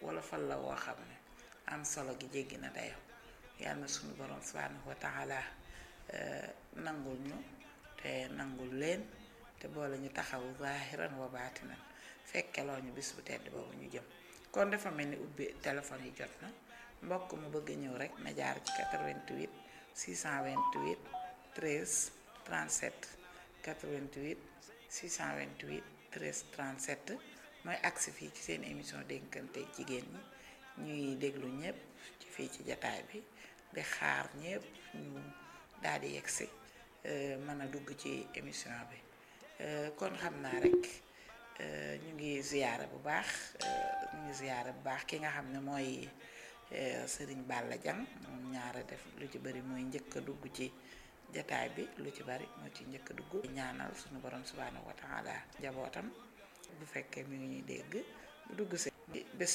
wala fal la woo xam ne am solo gi jéggi na dayo yàlla na suñu borom subhanahu wa taala nangul ñu te nangul leen te boole ñu taxawu zahiran wa baatinan fekkeloo ñu bis bu tedd boobu ñu jëm kon dafa mel ni ubbi téléphone yi jot na mbokk mu bëgg ñëw rek na jaar ci 88 628 13 37 88 628 13 37 mooy agsi fii ci seen émission dénkante jigéen ñi ñuy déglu ñëpp ci fii ci jataay bi di xaar ñëpp ñu daal di yegsi mën a dugg ci émission bi kon xam naa rek ñu ngi ziyaara bu baax ñu ngi ziyaara bu baax ki nga xam ne mooy sëriñ Balla Diang moom ñaara def lu ci bari mooy njëkk a dugg ci jataay bi lu ci bari moo ci njëkk a dugg ñaanal suñu borom subhanahu wa taala njabootam bu fekkee mi ngi ñuy dégg bu dugg si bés